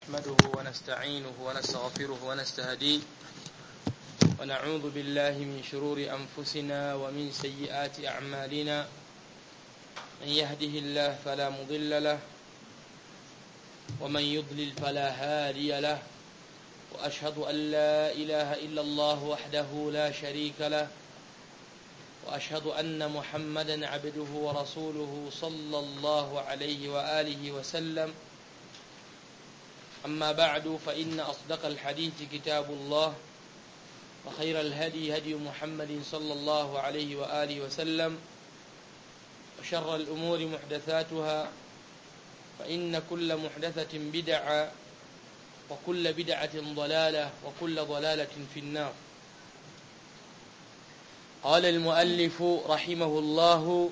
نحمده ونستعينه ونستغفره ونستهديه ونعوذ بالله من شرور أنفسنا ومن سيئات أعمالنا من يهده الله فلا مضل له ومن يضلل فلا هادي له وأشهد أن لا إله إلا الله وحده لا شريك له وأشهد أن محمدا عبده ورسوله صلى الله عليه وآله وسلم أما بعد فإن أصدق الحديث كتاب الله وخير الهدي هدي محمد صلى الله عليه وآله وسلم وشر الأمور محدثاتها فإن كل محدثة بدعة وكل بدعة ضلالة وكل ضلالة في النار قال المؤلف رحمه الله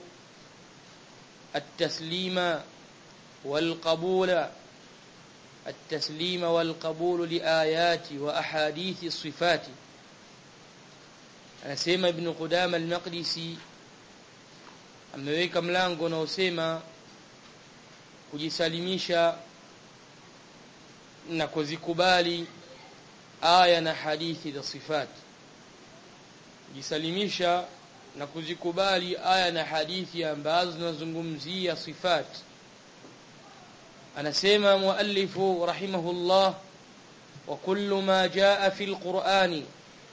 التسليم والقبول التسليم والقبول لآيات وأحاديث الصفات anasema ibn Qudama al-Maqdisi ameweka mlango unaosema kujisalimisha na kuzikubali aya na hadithi za sifat kujisalimisha na kuzikubali aya na hadithi ambazo zinazungumzia sifati anasema muallifu rahimahullah wa kullu ma jaa fi alqur'ani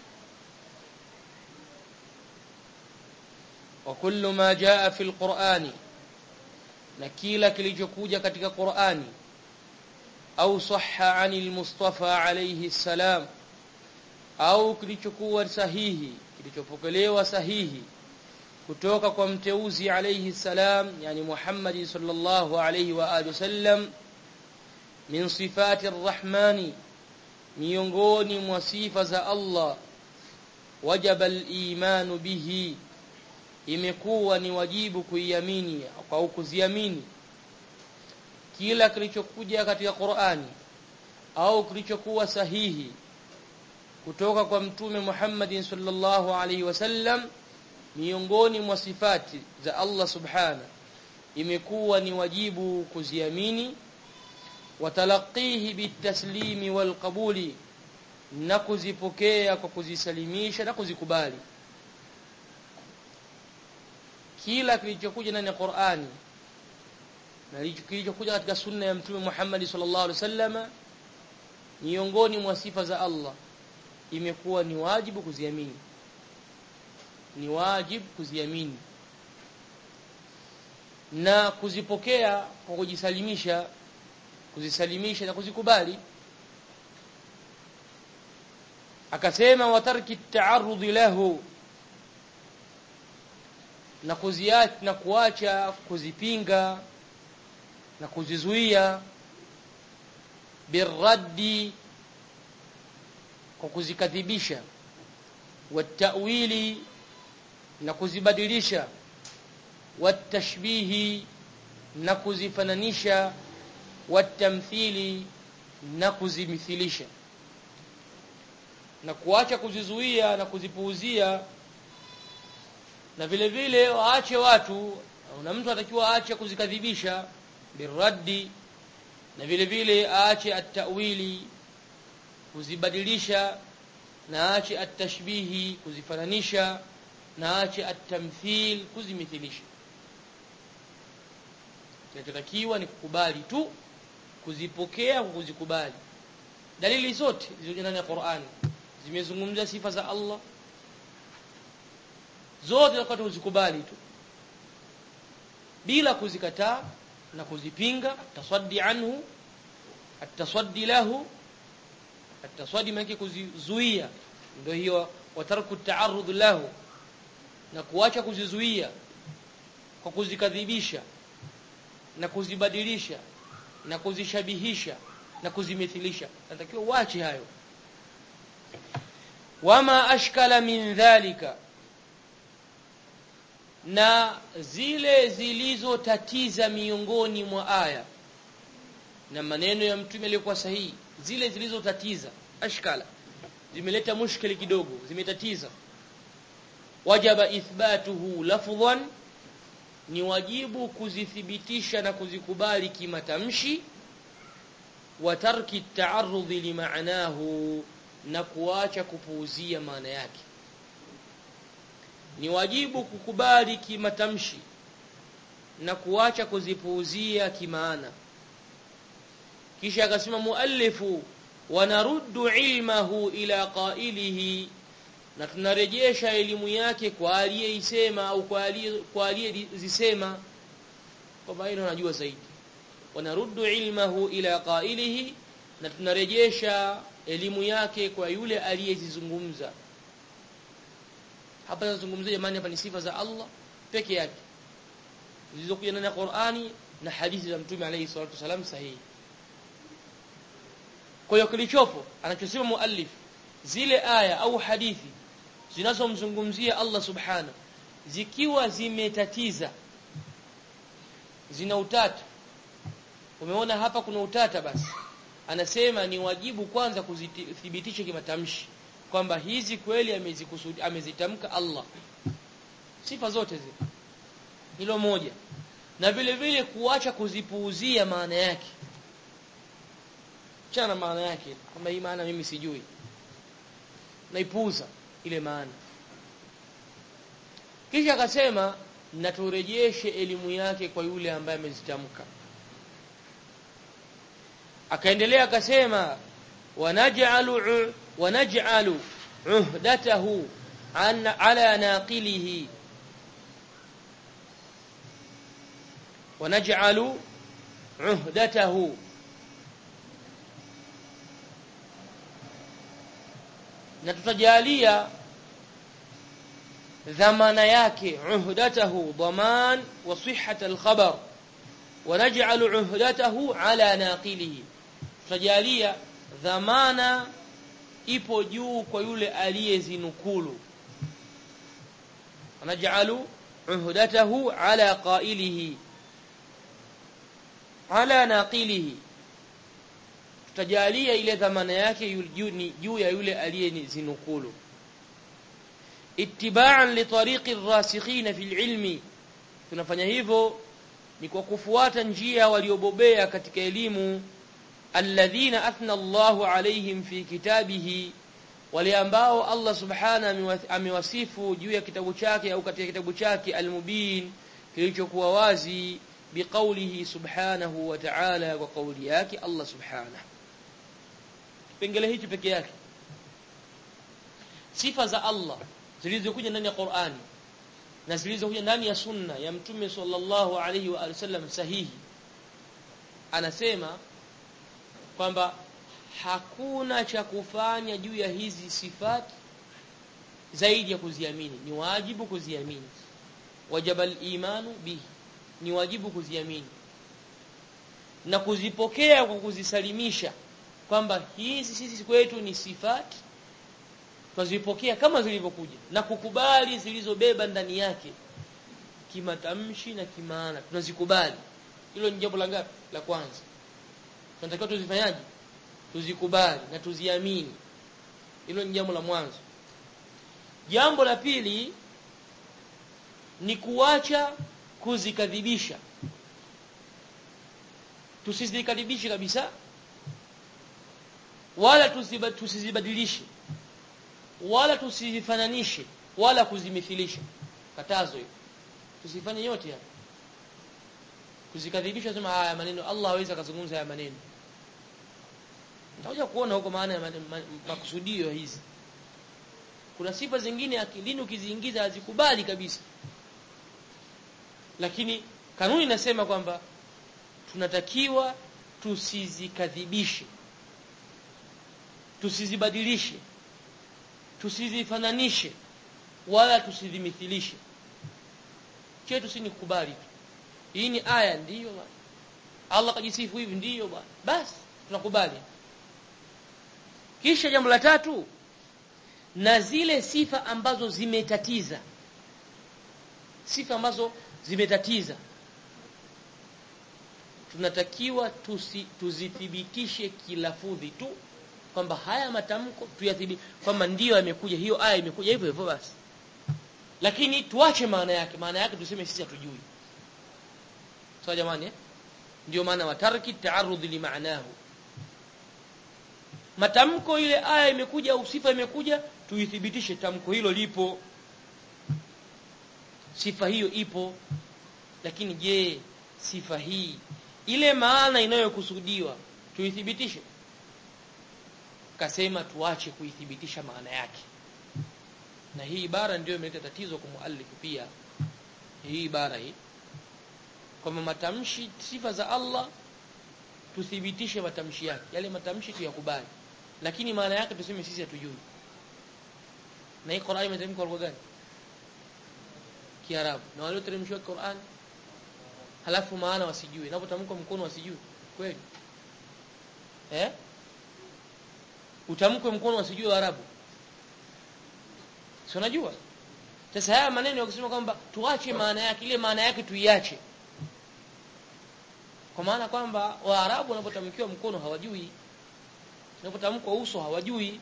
wa kullu ma jaa fi alqur'ani na kila kilichokuja katika Qur'ani au sahha anil mustafa alayhi salam au kilichokuwa sahihi kilichopokelewa sahihi kutoka kwa mteuzi alayhi salam yani Muhammad sallallahu alayhi wa alihi wasallam min sifati arrahmani miongoni mwa sifa za Allah wajaba al-imanu bihi imekuwa ni wajibu kuiamini au kuziamini kila kilichokuja katika Qur'ani au kilichokuwa sahihi kutoka kwa mtume Muhammad sallallahu alayhi wasallam miongoni mwa sifati za Allah subhana imekuwa ni wajibu kuziamini watalaqihi bitaslimi walqabuli na kuzipokea kwa kuzisalimisha na kuzikubali kila kilichokuja ndani ya Qur'ani na kilichokuja katika sunna ya mtume Muhammad sallallahu alaihi wasallam miongoni mwa sifa za Allah imekuwa ni wajibu kuziamini ni wajib kuziamini na kuzipokea kwa kujisalimisha kuzisalimisha na kuzikubali akasema watarki taarrud lahu na kuziacha na kuacha kuzipinga na kuzizuia birraddi kwa kuzikadhibisha watawili na kuzibadilisha watashbihi na kuzifananisha watamthili na kuzimithilisha na kuacha kuzizuia na kuzipuuzia na vile vile waache watu na mtu atakiwa aache kuzikadhibisha biraddi na vile vile aache at-ta'wili kuzibadilisha na aache at-tashbihi kuzifananisha na aache at-tamthil kuzimithilisha kinachotakiwa ni kukubali tu kuzipokea kwa kuzikubali dalili zote zilizo ndani ya Qur'an zimezungumzia sifa za Allah zote wakati uzikubali tu bila kuzikataa na kuzipinga tasaddi anhu atasaddi lahu atasaddi maana kuzizuia ndio hiyo watarku taarrud lahu na kuacha kuzizuia kwa kuzikadhibisha na kuzibadilisha na kuzishabihisha na kuzimithilisha natakiwa uache hayo wama ashkala min dhalika na zile zilizotatiza miongoni mwa aya na maneno ya mtume aliyokuwa sahihi zile zilizotatiza ashkala zimeleta mushkili kidogo zimetatiza wajaba ithbatuhu lafdhan ni wajibu kuzithibitisha na kuzikubali kimatamshi wa tarki at-ta'arrud limaanahu na kuacha kupuuzia maana yake ni wajibu kukubali kimatamshi na kuacha kuzipuuzia kimaana kisha akasema muallifu wanaruddu ilmahu ila qailihi na tunarejesha elimu yake kwa aliyeisema au kwa aliye kwa aliyezisema kwamba hilo anajua zaidi wanaruddu ilmahu ila qailihi na tunarejesha elimu yake kwa yule aliyezizungumza hapa nazungumzia jamani hapa ni sifa za Allah peke yake zilizokuja ndani ya Qur'ani na hadithi za Mtume alayhi salatu wasalam sahihi kwa hiyo kilichopo anachosema muallif zile aya au hadithi zinazomzungumzia Allah subhana zikiwa zimetatiza zina utata umeona hapa kuna utata basi anasema ni wajibu kwanza kuzithibitisha kimatamshi kwamba hizi kweli amezikusudi amezitamka Allah sifa zote zile hilo moja na vile vile kuacha kuzipuuzia maana yake chana maana yake kama hii maana mimi sijui naipuuza ile maana kisha akasema na turejeshe elimu yake kwa yule ambaye amezitamka akaendelea akasema wanaj'alu wanaj'alu uhdatahu an ala naqilihi wanaj'alu uhdatahu na tutajalia dhamana yake uhdatahu dhaman wa sihhat al-khabar wa naj'alu uhdatahu ala naqilihi tutajalia dhamana ipo juu kwa yule aliyezinukulu naj'alu uhdatahu ala qailihi ala naqilihi tutajalia ile dhamana yake juu ya yule aliyezinukulu ittiba'an li tariqi ar-rasikhina fil ilmi tunafanya hivyo ni kwa kufuata njia waliobobea katika elimu alladhina athna Allahu alaihim fi kitabihi wale ambao Allah subhana amewasifu juu ya kitabu chake au katika kitabu chake almubin kilichokuwa wazi biqaulihi subhanahu wa ta'ala kwa kauli yake Allah subhanahu kipengele hichi peke yake sifa za Allah zilizokuja ndani ya Qur'ani na zilizokuja ndani ya sunna ya mtume sallallahu alaihi wa sallam sahihi anasema kwamba hakuna cha kufanya juu ya hizi sifati zaidi ya kuziamini ni wajibu kuziamini wajabal imanu bihi ni wajibu kuziamini na kuzipokea kwa kuzisalimisha kwamba hizi sisi kwetu ni sifati twazipokea kama zilivyokuja na kukubali zilizobeba ndani yake kimatamshi na kimaana tunazikubali hilo ni jambo la ngapi la kwanza tunatakiwa tuzifanyaje tuzikubali na tuziamini hilo ni jambo la mwanzo jambo la pili ni kuacha kuzikadhibisha tusizikadhibishe kabisa wala tusizibadilishe wala tusizifananishe wala kuzimithilisha katazo hiyo tusifanye yote haya kuzikadhibisha sema haya maneno Allah hawezi akazungumza haya maneno nitakuja kuona huko maana ya makusudio hizi kuna sifa zingine akilini ukiziingiza hazikubali kabisa lakini kanuni inasema kwamba tunatakiwa tusizikadhibishe tusizibadilishe tusizifananishe wala tusizimithilishe chetu si ni kukubali tu hii ni aya ndiyo bwana Allah kajisifu hivi ndiyo bwana basi tunakubali kisha jambo la tatu na zile sifa ambazo zimetatiza sifa ambazo zimetatiza tunatakiwa tusi, tuzithibitishe kilafudhi tu kwamba haya matamko tuyathibi kwamba ndiyo yamekuja hiyo aya imekuja hivyo hivyo basi lakini tuache maana yake maana yake tuseme sisi hatujui sawa jamani eh? ndio maana watarki taarudh limaanahu matamko ile aya imekuja au sifa imekuja tuithibitishe tamko hilo lipo sifa hiyo ipo lakini je sifa hii ile maana inayokusudiwa tuithibitishe kasema tuache kuithibitisha maana yake na hii ibara ndio imeleta tatizo kwa muallif pia hii ibara hii kwamba matamshi sifa za Allah tuthibitishe matamshi yake yale matamshi tuyakubali lakini maana yake tuseme sisi hatujui na hii Qur'an imeteremka kwa lugha gani Kiarabu na walioteremshwa Qur'an halafu maana wasijue inapotamkwa mkono wasijue kweli eh utamkwe mkono wasijue Waarabu si unajua sasa haya maneno yakisema kwamba tuache maana yake ile maana yake tuiache kwa maana kwamba Waarabu wanapotamkiwa mkono hawajui unapotamkwa uso hawajui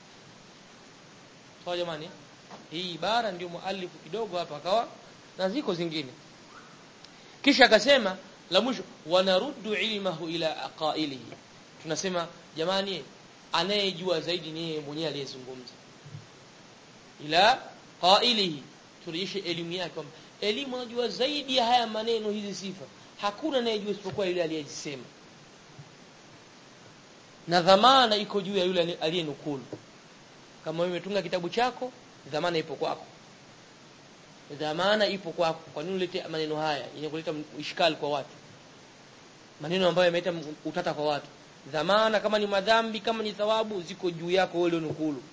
sawa jamani hii ibara ndio muallifu kidogo hapa akawa na ziko zingine kisha akasema la mwisho wanaruddu ilmahu ila aqailihi tunasema jamani anayejua zaidi ni yeye mwenyewe aliyezungumza ila qailihi turejeshe elimu yake kwamba elimu anajua zaidi ya haya maneno hizi sifa hakuna anayejua isipokuwa yule aliyezisema na dhamana iko juu ya yule aliyenukulu kama wewe umetunga kitabu chako dhamana ipo kwako dhamana ipo kwako kwa nini ulete maneno haya yenye kuleta ishkali kwa watu maneno ambayo yameleta utata kwa watu dhamana kama ni madhambi kama ni thawabu ziko juu yako wewe nukulu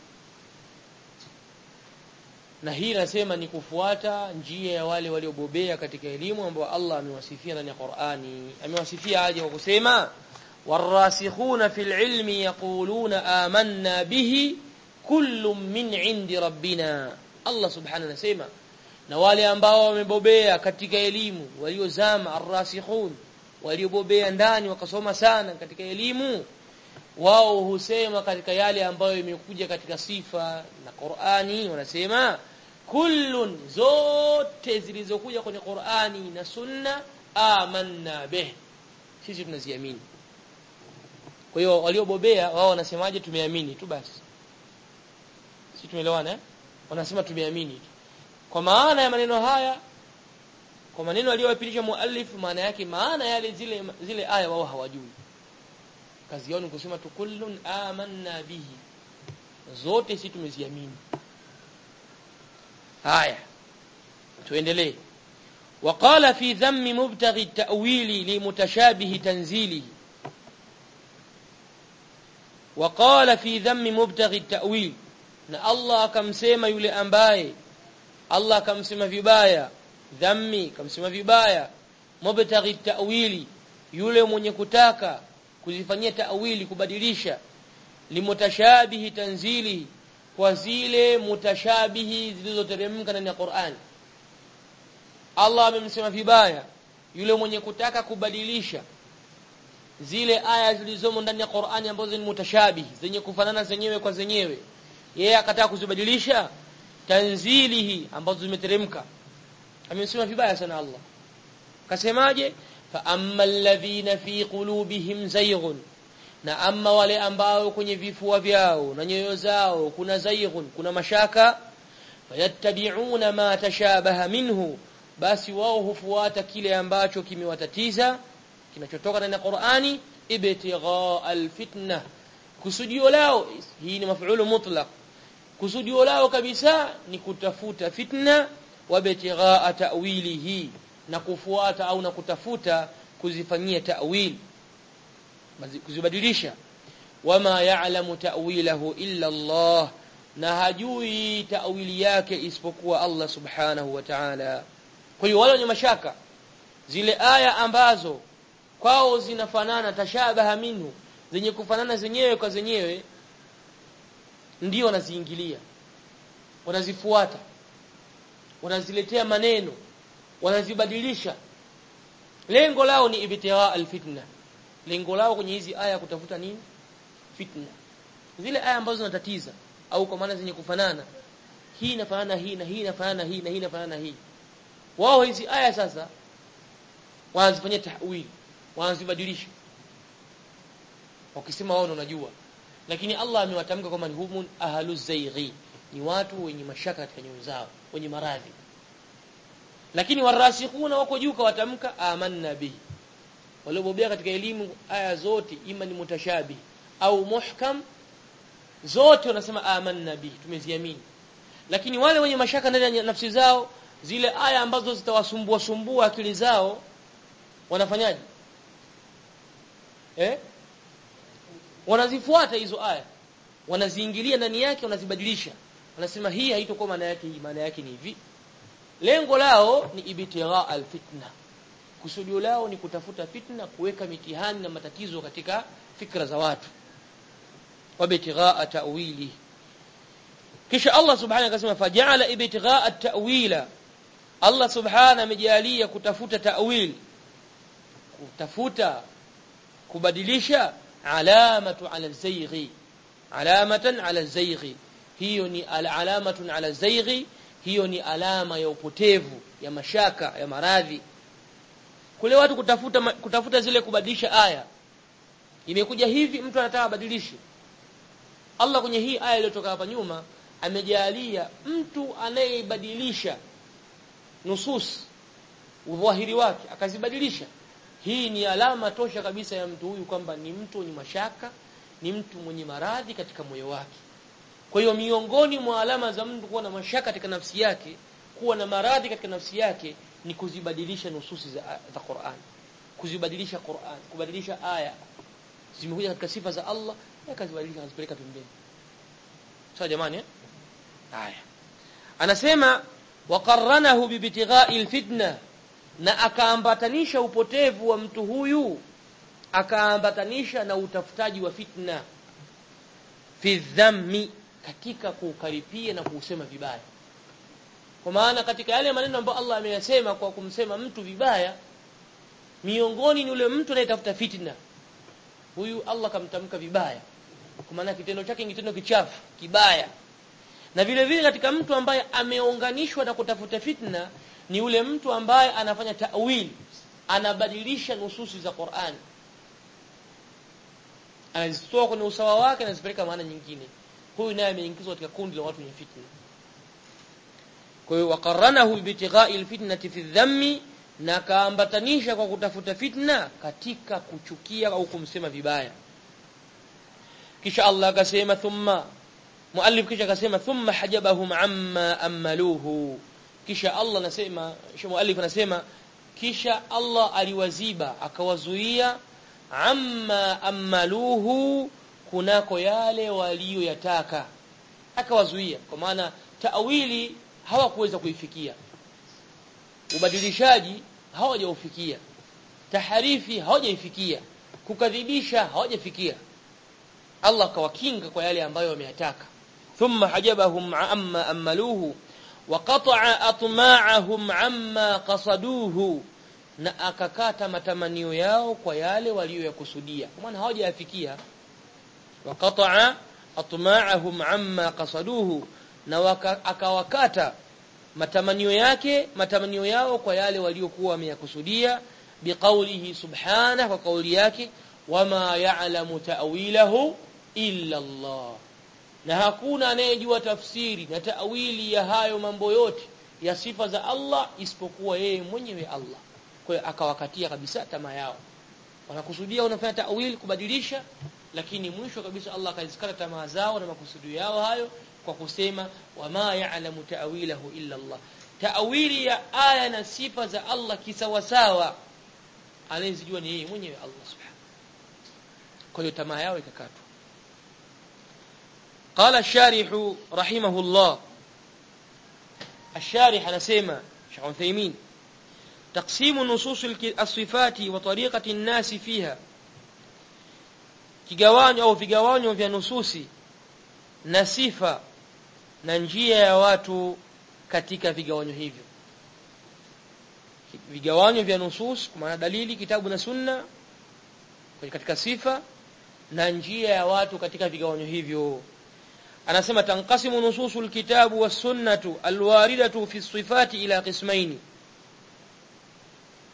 na hii nasema ni kufuata njia ya wale waliobobea katika elimu ambao Allah amewasifia ndani ya Qur'ani amewasifia aje kwa kusema warasikhuna fil ilmi yaquluna amanna bihi kullu min indi rabbina Allah subhanahu anasema na wale ambao wamebobea katika elimu waliozama arrasikhun waliobobea ndani wakasoma sana katika elimu wao husema katika yale ambayo imekuja katika sifa na Qur'ani wanasema kullun zote zilizokuja kwenye Qur'ani na Sunna amanna bih sisi tunaziamini kwa hiyo waliobobea wao wanasemaje tumeamini tu basi sisi tumeelewana eh wanasema tumeamini tu kwa maana ya maneno haya kwa maneno aliyowapitisha muallif maana yake maana yale zile zile aya wao hawajui kazi yao ni kusema tu kullun amanna bihi zote sisi tumeziamini haya tuendelee وقال في ذم مبتغي التأويل لمتشابه تنزيله وقال في ذم مبتغي التأويل na Allah akamsema yule ambaye Allah akamsema vibaya dhammi kamsema vibaya mubtaghi ta'wili yule mwenye kutaka kuzifanyia ta'wili kubadilisha limutashabihi tanzili kwa zile mutashabihi zilizoteremka ndani ya Qur'an Allah amemsema vibaya yule mwenye kutaka kubadilisha zile aya zilizomo ndani ya Qur'ani ambazo ni mutashabihi zenye kufanana zenyewe kwa zenyewe yeye akataka kuzibadilisha tanzilihi ambazo zimeteremka amesema vibaya sana Allah kasemaje fa amma alladhina fi qulubihim zayghun na amma wale ambao kwenye vifua vyao na nyoyo zao kuna zayghun kuna mashaka fayattabi'una ma tashabaha minhu basi wao hufuata kile ambacho kimewatatiza kinachotoka ndani ya Qur'ani ibtigha alfitna kusudio lao hii ni maf'ulu mutlaq kusudio lao kabisa ni kutafuta fitna wabtigha ta'wilihi na kufuata au na kutafuta kuzifanyia ta'wil kuzibadilisha wama ya'lamu ta'wilahu illa Allah na hajui ta'wili yake isipokuwa Allah subhanahu wa ta'ala kwa hiyo wale wenye mashaka zile aya ambazo kwao zinafanana tashabaha minhu zenye kufanana zenyewe kwa zenyewe ndio wanaziingilia wanazifuata wanaziletea maneno wanazibadilisha lengo lao ni ibtigha alfitna lengo lao kwenye hizi aya kutafuta nini fitna zile aya ambazo zinatatiza au kwa maana zenye kufanana hii inafanana hii na hii inafanana hii na hii inafanana hii wao hizi aya sasa wanazifanyia tahwili wanazibadilisha wakisema wao unajua lakini Allah amewatamka kwamba ni humun ahlu zaighi ni watu wenye mashaka katika nyoyo zao wenye maradhi lakini warasikhuna wako juu kawatamka amanna bihi waliobobea katika elimu aya zote ima ni mutashabih au muhkam zote wanasema amanna bihi tumeziamini lakini wale wenye mashaka ndani ya nafsi zao zile aya ambazo zitawasumbua sumbua akili zao wanafanyaje eh wanazifuata hizo aya wanaziingilia ndani yake wanazibadilisha wanasema hii haitakuwa maana yake hii maana yake ni hivi lengo lao ni ibtigha alfitna kusudio lao ni kutafuta fitna kuweka mitihani na matatizo katika fikra za watu wabtigha ta'wili kisha Allah subhanahu akasema faja'ala ibtigha at-ta'wila Allah subhanahu amejalia kutafuta ta'wil kutafuta kubadilisha alamatu ala zayghi alamatan ala zayghi hiyo ni alamatun ala zayghi hiyo ni alama ya upotevu ya mashaka ya maradhi kule watu kutafuta kutafuta zile kubadilisha aya imekuja hivi mtu anataka abadilishe Allah kwenye hii aya iliyotoka hapa nyuma amejalia mtu anayeibadilisha nusus udhahiri wake akazibadilisha hii ni alama tosha kabisa ya mtu huyu kwamba ni mtu mwenye mashaka ni mtu mwenye maradhi katika moyo wake kwa hiyo miongoni mwa alama za mtu kuwa na mashaka katika nafsi yake kuwa na maradhi katika nafsi yake ni kuzibadilisha nususi za, za Qur'an kuzibadilisha Qur'an kubadilisha aya zimekuja katika sifa za Allah akazibadilisha akazipeleka pembeni sawa jamani eh haya anasema waqarranahu bibtigha'i alfitna na akaambatanisha upotevu wa mtu huyu akaambatanisha na utafutaji wa fitna fi dhammi katika kuukaripia na kuusema vibaya kwa maana katika yale maneno ambayo Allah ameyasema kwa kumsema mtu vibaya miongoni ni yule mtu anayetafuta fitna huyu Allah kamtamka vibaya kwa maana kitendo chake ni kitendo kichafu kibaya na vile vile katika mtu ambaye ameunganishwa na kutafuta fitna ni yule mtu ambaye anafanya ta'wil anabadilisha nususi za Qur'an anazitoa kwenye usawa wake na zipeleka maana nyingine huyu naye ameingizwa katika kundi la watu wenye fitna kwa hiyo waqarranahu bitigha'i alfitnati fi dhammi na kaambatanisha kwa kutafuta fitna katika kuchukia au kumsema vibaya kisha Allah akasema thumma muallif kisha akasema thumma hajabahum amma amaluhu kisha Allah anasema kisha muallif anasema kisha Allah aliwaziba akawazuia amma amaluhu kunako yale waliyoyataka akawazuia kwa maana taawili hawakuweza kuifikia ubadilishaji hawajaufikia taharifi hawajaifikia kukadhibisha hawajafikia Allah akawakinga kwa yale ambayo wameyataka thumma hajabahum amma amaluhu wa qata'a atma'ahum amma qasaduhu na akakata matamanio yao kwa yale waliyoyakusudia kwa maana hawajayafikia wa qata'a atma'ahum amma qasaduhu na waka, akawakata matamanio yake matamanio yao kwa yale waliokuwa wameyakusudia biqaulihi subhanahu kwa kauli yake wama ya'lamu ta'wilahu illa Allah na hakuna anayejua tafsiri na ta'wili ya hayo mambo yote ya sifa za Allah isipokuwa yeye mwenyewe Allah kwa hiyo akawakatia kabisa tamaa yao wanakusudia wanafanya ta'wili kubadilisha lakini mwisho kabisa Allah akazikata tamaa zao na makusudio yao hayo kwa kusema wama ya'lamu ta'wilahu illa Allah ta'wili ya aya na sifa za Allah kisawasawa anayezijua ni yeye mwenyewe Allah subhanahu kwa hiyo tamaa yao ikakatwa قال الشارح رحمه الله الشارح anasema Sheikh Uthaymeen تقسيم نصوص الصفات وطريقة الناس فيها kigawanyo au vigawanyo vya nususi na sifa na njia ya watu katika vigawanyo hivyo vigawanyo vya nusus kwa maana dalili kitabu na sunna katika sifa na njia ya watu katika vigawanyo hivyo anasema tanqasimu nususul kitabu was sunnatu alwaridatu fi sifati ila qismaini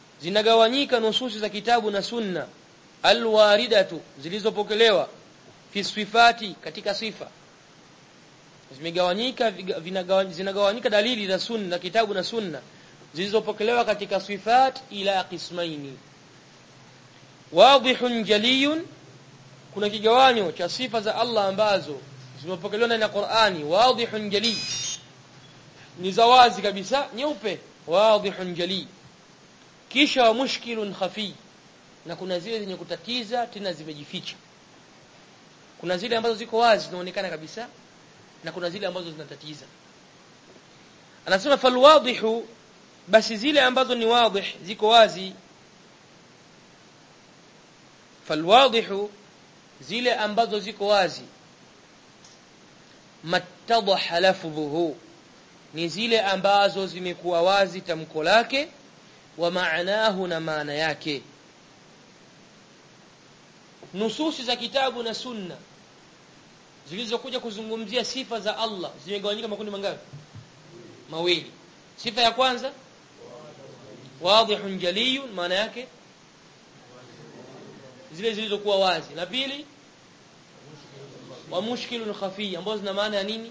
zinagawanyika nususi za kitabu na sunna alwaridatu zilizopokelewa fi sifati katika sifa zimegawanyika zinagawanyika dalili za sunna kitabu na sunna zilizopokelewa katika sifat ila qismaini wadihun jaliyun kuna kigawanyo cha sifa za Allah ambazo zimepokelewa ndani ya Qur'ani wadihun jali ni za wazi kabisa nyeupe wadihun jali kisha wa mushkilun khafi na kuna zile zenye kutatiza tena zimejificha kuna zile ambazo ziko wazi zinaonekana kabisa na kuna zile ambazo zinatatiza anasema falwadihu basi zile ambazo ni wadih ziko wazi falwadihu zile ambazo ziko wazi mattadaha lafdhuhu ni zile ambazo zimekuwa wazi tamko lake wa maanahu na maana yake nususi za kitabu na sunna zilizokuja kuzungumzia sifa za Allah zimegawanyika makundi mangapi mawili sifa ya kwanza wadihun jaliyun maana yake zile zilizokuwa wazi la pili wa mushkilun khafi ambazo zina maana ya nini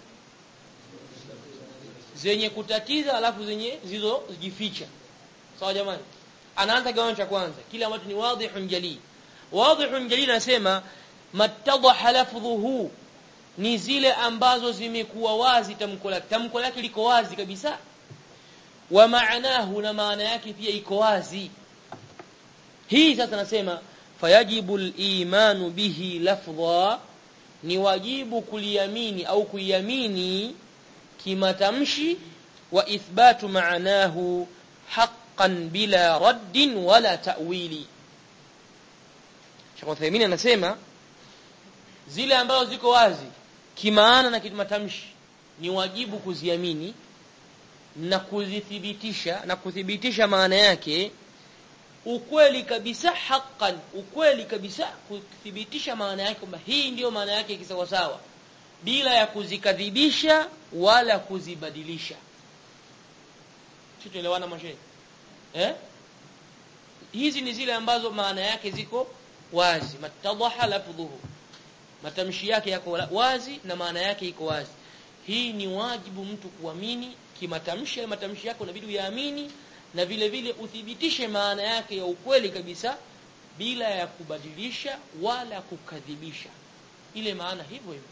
zenye kutatiza alafu zenye zilizojificha sawa jamani anaanza gawanyo cha kwanza kile ambacho ni wadihun jali wadihun jali nasema mattadaha lafdhuhu ni zile ambazo zimekuwa wazi tamko lake tamko lake liko wazi kabisa wa maanahu na maana yake pia iko wazi hii sasa nasema fayajibu al-imanu bihi lafdha ni wajibu kuliamini au kuiamini kimatamshi wa ithbatu maanahu haqqan bila raddin wala ta'wili Sheikh Uthaymeen anasema zile ambazo ziko wazi kimaana na kimatamshi ni wajibu kuziamini na kuzithibitisha na kuthibitisha maana yake ukweli kabisa haqqan ukweli kabisa kuthibitisha maana yake kwamba hii ndiyo maana yake kisawasawa bila ya kuzikadhibisha wala kuzibadilisha tuelewana mashehe eh hizi ni zile ambazo maana yake ziko wazi matadaha lafdhuhu matamshi yake yako wazi na maana yake iko wazi hii ni wajibu mtu kuamini kimatamshi ya matamshi yako inabidi uyaamini na vile vile uthibitishe maana yake ya ukweli kabisa bila ya kubadilisha wala kukadhibisha ile maana hivyo hivyo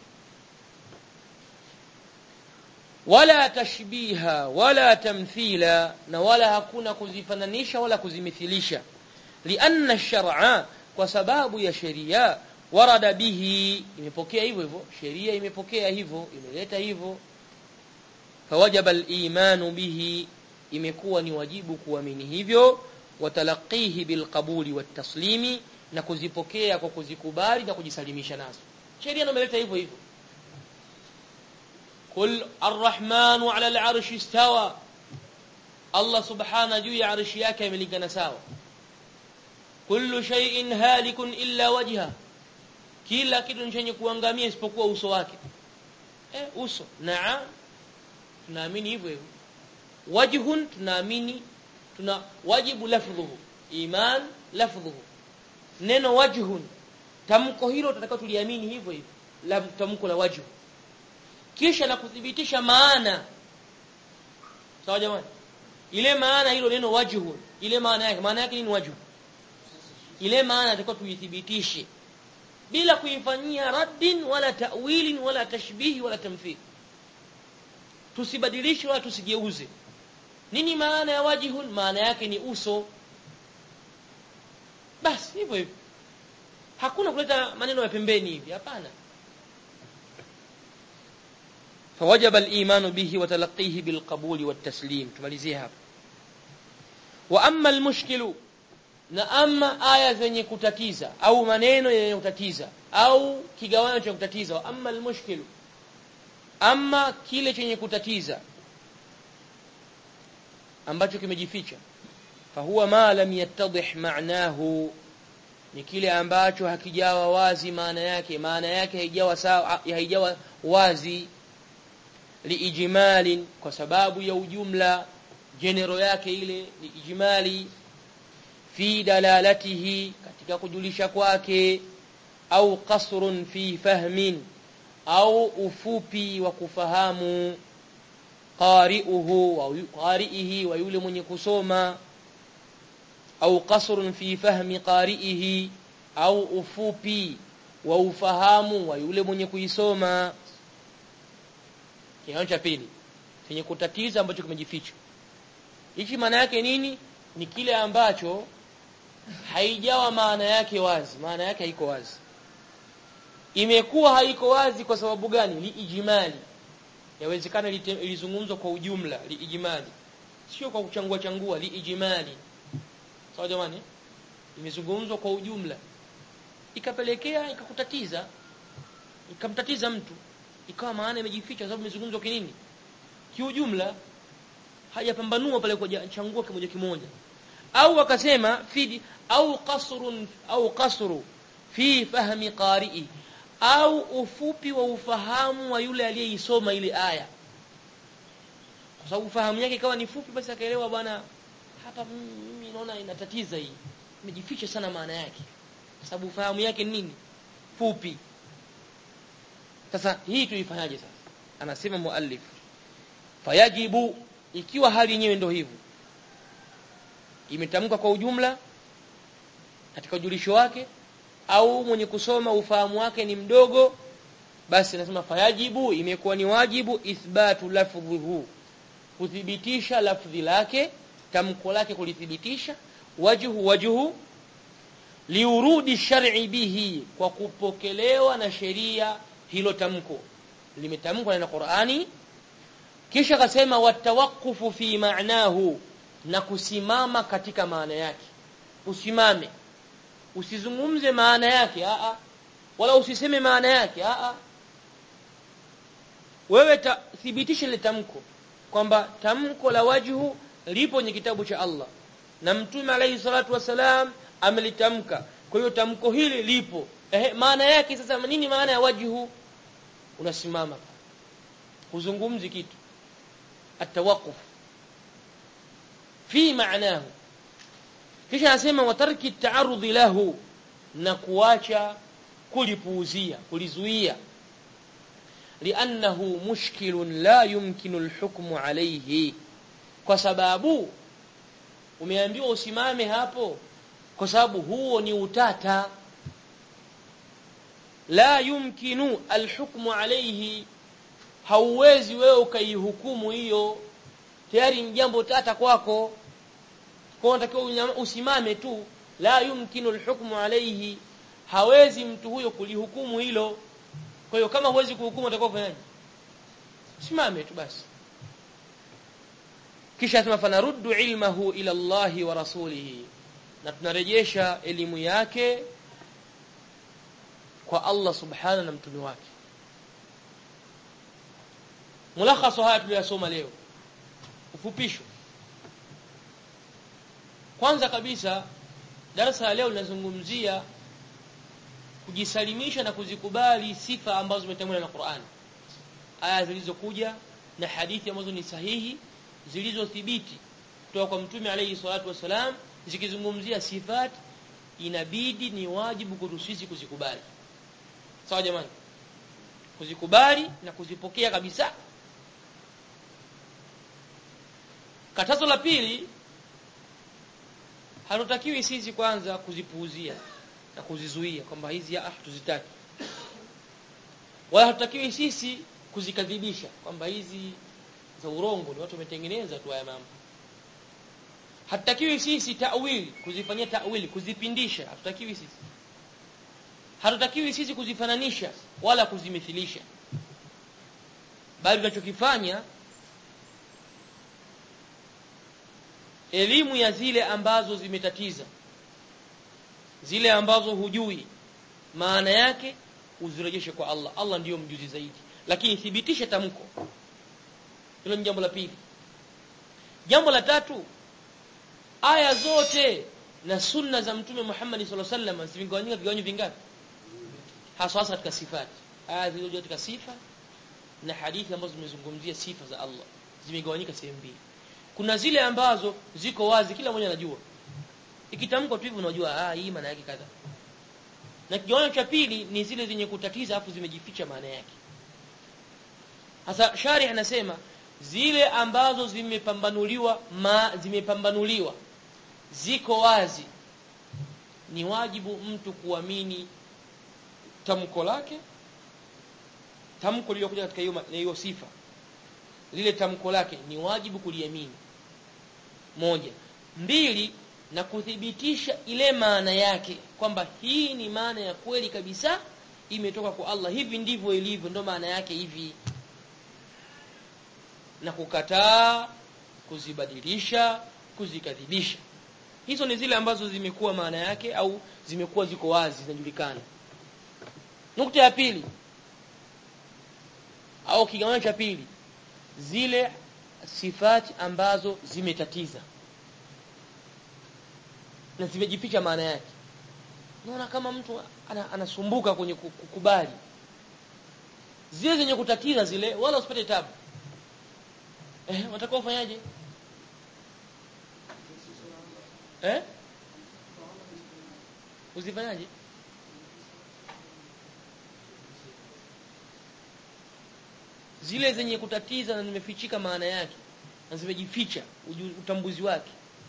wala tashbiha wala tamthila na wala hakuna kuzifananisha wala kuzimithilisha lianna shar'a kwa sababu ya sheria warada bihi imepokea hivyo hivyo sheria imepokea hivyo imeleta hivyo fawajaba al-imanu bihi imekuwa ni wajibu kuamini hivyo watalaqihi bilqabuli wataslimi na kuzipokea kwa kuzikubali na kujisalimisha nazo sheria imeleta hivyo hivyo kul arrahmanu ala al'arshi istawa Allah subhana juu ya arshi yake amelingana sawa kullu shay'in halikun illa wajha kila kitu chenye kuangamia isipokuwa uso wake eh uso naam tunaamini hivyo hivyo wajhun tunaamini tuna wajibu lafdhuhu iman lafdhuhu neno wajhun tamko hilo tutakao tuliamini hivyo hivyo la tamko la wajhu kisha na kuthibitisha maana sawa jamani ile maana hilo neno wajhun ile maana yake maana yake ni wajhu ile maana tutakao tuithibitishe bila kuifanyia raddin wala ta'wilin wala tashbihi wala tamthil tusibadilishe wala tusigeuze nini maana ya wajihun maana yake ni uso basi hivyo hivyo hakuna kuleta maneno ya pembeni hivi hapana فوجب الايمان به وتلقيه بالقبول والتسليم tumalizie hapa wa amma almushkil na amma aya zenye kutatiza au maneno yenye kutatiza au kigawanyo cha kutatiza wa amma almushkil amma kile chenye kutatiza ambacho kimejificha fahuwa ma lam yattadih ma'nahu ni kile ambacho hakijawa wazi maana yake maana yake haijawa sawa haijawa wazi liijmalin kwa sababu ya ujumla general yake ile ni ijmali fi dalalatihi katika kujulisha kwake au qasrun fi fahmin au ufupi wa kufahamu qari'uhu wa qari'ihi wa yule mwenye kusoma au qasrun fi fahmi qari'ihi au ufupi wa ufahamu wa yule mwenye kuisoma kiwango cha pili chenye kutatiza ambacho kimejificha hichi maana yake nini ni kile ambacho haijawa maana yake wazi maana yake haiko wazi imekuwa haiko wazi kwa sababu gani liijmali yawezekana ilizungumzwa kwa ujumla liijmali sio kwa kuchangua changua liijmali sawa jamani imezungumzwa kwa ujumla ikapelekea ikakutatiza ikamtatiza mtu ikawa maana imejificha sababu imezungumzwa kinini kiujumla hajapambanua pale kwa changua kimoja kimoja au akasema fi au qasrun au qasru fi fahmi qari'i au ufupi wa ufahamu wa yule aliyeisoma ile aya kwa sababu fahamu yake ikawa ni fupi basi akaelewa bwana hapa mimi naona inatatiza hii imejificha sana maana yake kwa sababu fahamu yake nini fupi sasa hii tuifanyaje sasa anasema muallif fayajibu ikiwa hali yenyewe ndio hivyo imetamka kwa ujumla katika ujulisho wake au mwenye kusoma ufahamu wake ni mdogo basi nasema fayajibu imekuwa ni wajibu ithbatu lafdhihu kuthibitisha lafdhi lake tamko lake kulithibitisha wajhu wajhu liurudi shar'i bihi kwa kupokelewa na sheria hilo tamko limetamkwa na Qur'ani kisha akasema watawaqufu fi ma'nahu na kusimama katika maana yake usimame usizungumze maana yake a a wala usiseme maana yake a a wewe thibitisha ile tamko kwamba tamko la wajhu lipo kwenye kitabu cha Allah na mtume alayhi salatu wasalam amelitamka kwa hiyo tamko hili lipo ehe maana yake sasa nini maana ya wajhu unasimama huzungumzi kitu atawaquf fi maanahu kisha anasema watarki taarudhi lahu na kuacha kulipuuzia kulizuia liannahu mushkilun la yumkinu alhukmu alayhi kwa sababu umeambiwa usimame hapo kwa sababu huo ni utata la yumkinu alhukmu alayhi hauwezi wewe ukaihukumu hiyo tayari ni jambo tata kwako kwa unatakiwa usimame tu la yumkinu alhukmu alayhi hawezi mtu huyo kulihukumu hilo kwa hiyo kama huwezi kuhukumu utakuwa ufanyaje simame tu basi kisha asema fanaruddu ilmahu ila Allahi wa rasulihi na tunarejesha elimu yake kwa Allah subhana na mtume wake mulakhaso haya tuliyosoma leo ufupisho kwanza kabisa darasa leo linazungumzia kujisalimisha na kuzikubali sifa ambazo zimetambuliwa na Qur'an aya zilizokuja na hadithi ambazo ni sahihi zilizothibiti kutoka kwa mtume alayhi salatu wasalam zikizungumzia sifat inabidi ni wajibu kwetu sisi kuzikubali sawa jamani kuzikubali na kuzipokea kabisa katazo la pili hatutakiwi sisi kwanza kuzipuuzia na kuzizuia kwamba hizi ah tuzitaki wala hatutakiwi sisi kuzikadhibisha kwamba hizi za urongo ni watu wametengeneza tu haya mambo hatutakiwi sisi ta'wili kuzifanyia ta'wili kuzipindisha hatutakiwi sisi hatutakiwi sisi kuzifananisha wala kuzimithilisha bali tunachokifanya elimu ya zile ambazo zimetatiza zile ambazo hujui maana yake uzirejeshe kwa Allah Allah ndiyo mjuzi zaidi lakini thibitisha tamko hilo ni jambo la pili jambo la tatu aya zote na sunna za mtume Muhammad sallallahu alaihi wasallam zimegawanyika vigawanyo vingapi hasa hasa katika sifati aya zilizokuja katika sifa na hadithi ambazo zimezungumzia sifa za Allah zimegawanyika sehemu mbili kuna zile ambazo ziko wazi kila mmoja anajua ikitamkwa tu hivi unajua ah hii maana yake kadha na kigawanyo cha pili ni zile zenye kutatiza afu zimejificha maana yake hasa sharih anasema zile ambazo zimepambanuliwa ma zimepambanuliwa ziko wazi ni wajibu mtu kuamini tamko lake tamko lililokuja katika hiyo hiyo sifa lile tamko lake ni wajibu kuliamini moja mbili na kuthibitisha ile maana yake kwamba hii ni maana ya kweli kabisa imetoka kwa Allah hivi ndivyo ilivyo ndo maana yake hivi na kukataa kuzibadilisha kuzikadhibisha hizo ni zile ambazo zimekuwa maana yake au zimekuwa ziko wazi zinajulikana nukta ya pili au kigawanyo cha pili zile sifati ambazo zimetatiza na zimejificha maana yake naona kama mtu anasumbuka kwenye kukubali zile zenye kutatiza zile wala usipate tabu eh watakao ufanyaje eh uzifanyaje zile zenye kutatiza na zimefichika maana yake na zimejificha utambuzi wake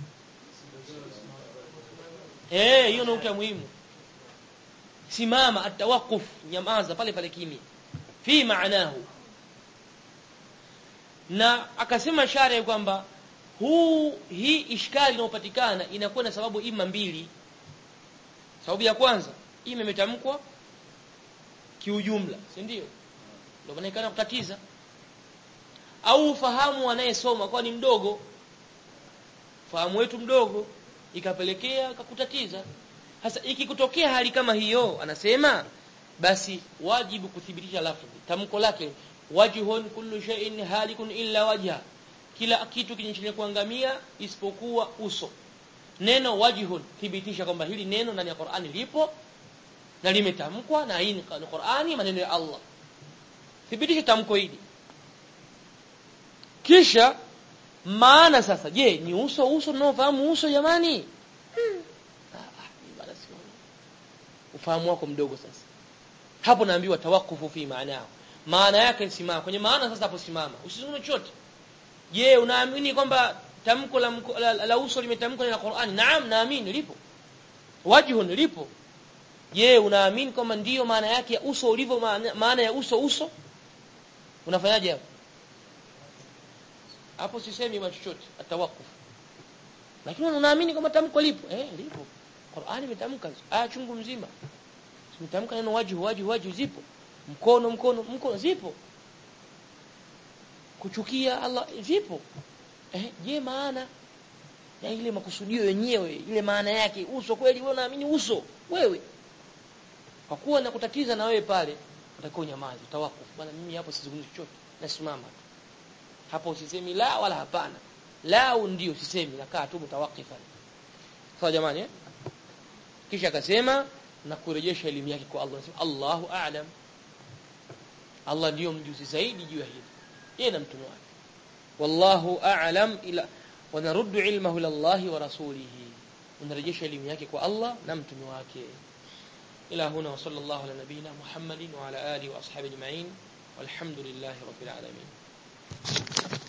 eh hiyo nukta muhimu simama atawakuf nyamaza pale pale kimya fi maanahu na akasema shari kwamba huu hii ishkali inayopatikana inakuwa na sababu ima mbili sababu ya kwanza ima imetamkwa kiujumla si ndio ndio maana kutatiza au ufahamu anayesoma kwa ni mdogo fahamu wetu mdogo ikapelekea kakutatiza sasa ikikutokea hali kama hiyo anasema basi wajibu kuthibitisha lafzi tamko lake wajhun kullu shay'in halikun illa wajha kila kitu kinachenye kuangamia isipokuwa uso neno wajhun thibitisha kwamba hili neno ndani ya Qur'ani lipo na limetamkwa na hii ni Qur'ani maneno ya Allah thibitisha tamko hili kisha maana sasa je ni uso uso tunaofahamu uso jamani hmm. ah, ufahamu wako mdogo sasa hapo naambiwa tawakufu fi maanao maana yake simama kwenye maana sasa hapo simama usizungumze chochote je unaamini kwamba tamko la, la, la, la uso limetamkwa na Qur'ani naam naamini lipo wajhun lipo je unaamini kwamba ndiyo maana yake ya uso ulivyo maana, maana ya uso uso unafanyaje hapo hapo sisemi chochote atawakuf lakini unaamini kwamba tamko lipo eh lipo Qur'ani imetamka aya chungu mzima imetamka neno wajhu wajhu wajhu zipo mkono mkono mkono zipo kuchukia Allah zipo eh je maana ya ile makusudio yenyewe ile maana yake uso kweli wewe unaamini uso wewe kwa kuwa na kutatiza na wewe pale utakuwa nyamazi utawakufu bwana mimi hapo sizungumzi chochote nasimama tu hapo usisemi la wala hapana la ndio usisemi nakaa tu mutawakifan sawa jamani eh? kisha akasema na kurejesha elimu yake kwa Allah anasema Allahu a'lam Allah ndio mjuzi zaidi juu ya hili yeye na mtume wake wallahu a'lam ila wanaruddu ilmahu ila Allah wa rasulihi unarejesha elimu yake kwa Allah na mtume wake ila huna wa sallallahu ala nabina Muhammadin wa ala alihi wa ashabihi ajma'in walhamdulillahi rabbil alamin